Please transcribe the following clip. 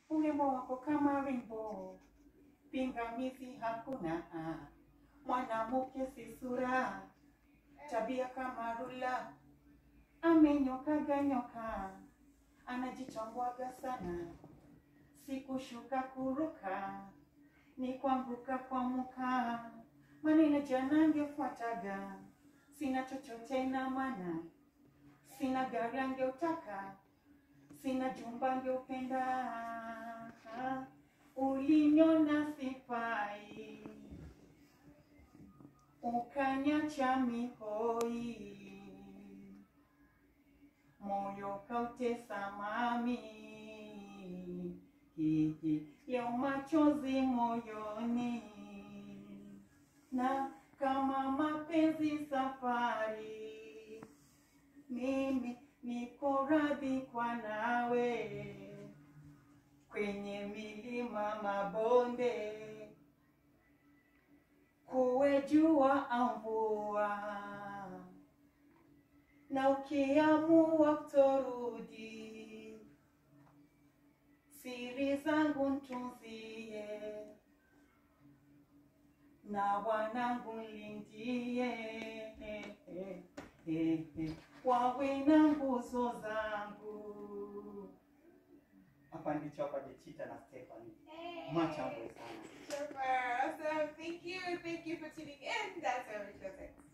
urembo wako kama rimbo, pingamizi hakuna. Mwanamke si sura, tabia kama rula, amenyokaga nyoka, anajichambwaga sana, sikushuka kuruka, ni kuanguka kwa muka, maneno jana ngefuataga, sina chochote na mana, sina gari angeutaka, sina jumba angeupenda, uliniona sifai, ukanyacha mihoi, moyo kautesa mami, hihi leo machozi moyoni, na kama mapenzi safari, mimi niko radhi kwa nawe kwenye milima mabonde, kuwe jua au mvua, na ukiamua kutorudi, siri zangu ntunzie, na wanangu nlindie, wawe na nguzo zangu. Hapa ndicho hapa Jechita na Stephanie. Machambo sana. Super. Awesome. Thank you. Thank you for tuning in. That's our show.